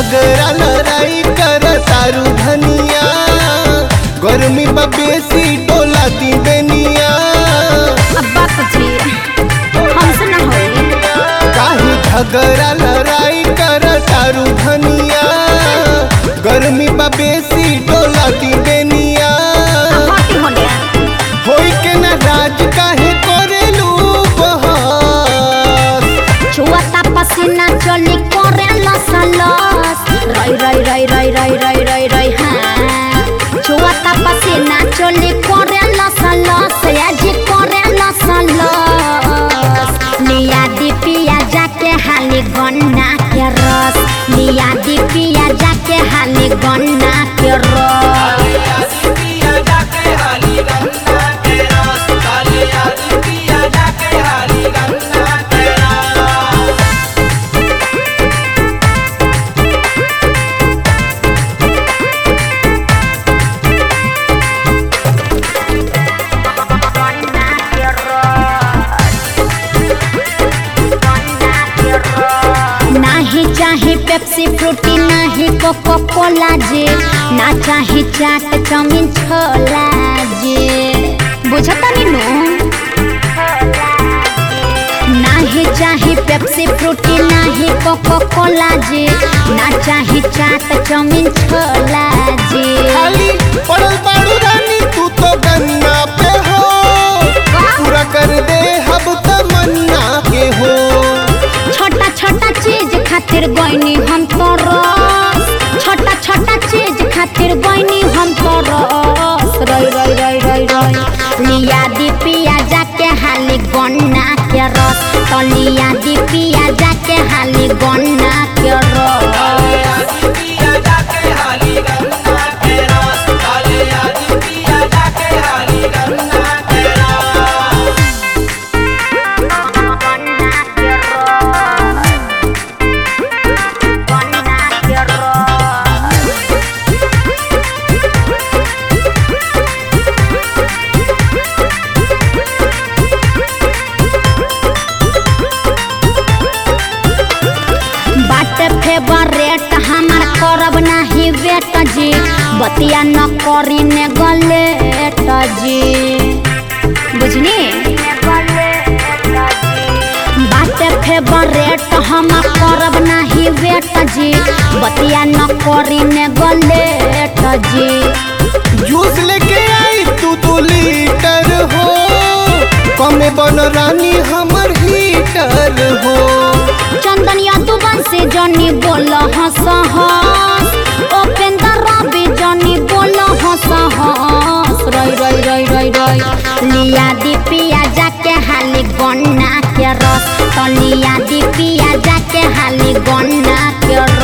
झगड़ा लड़ाई कर तारू धनिया गर्मी बा बेसी डोला दी बेनिया अब बात जी हमसे ना होई काहे झगड़ा लड़ाई कर तारू धनिया गर्मी बा बेसी डोला दी बेनिया हटी होने होई के ना राज काहे करेलू बहस छुआता पसीना चली करे लस लस रई रई रई रई रई रई रई रई हाँ छुआता पसीना चली करे लस लस आज करे लस लस लिया दी पिया जाके हाली गन्ना के रस लिया दी पिया जाके हाली गन्ना के रस नाही चाहे पेप्सी फ्रूटी नाही कोको कोला जे ना चाहे चाट चाउमीन छोला जे बुझता नी नु नाही चाहे पेप्सी फ्रूटी नाही कोको कोला जे ना चाहे चाट चाउमीन छोला जे खाली पड़ल बाड़ू रानी तू तो गन्ना पे हो पूरा कर दे हब तमन्ना के हो छोटा छोटा चीज खातिर गईनी हम तो रस छोटा छोटा चीज खातिर गईनी हम तो रस रई रई रई रई रई लिया दी पिया जाके हाली गन्ना के रस तो लिया दी पिया जाके हाली गन्ना के रस गन्ना के रस गन्ना के रस बाट फेवरेट हमार करब नाही वेट जी बतिया न करी ने गलेट जी बुझनी बाट फेवरेट हम करब नाही वेट जी बतिया न करी ने गलेट जी जूस लेके आई तू दो लीटर हो कमे बन रानी हमर हीटर हो चंदनिया दुबन से जनी बोल हंस हंस उपेंद्र रवि जनी बोल हंस हंस रई रई रई रई रई लिया दी पिया जाके हाली गन्ना के रस तो लिया दी पिया जाके हाली गन्ना के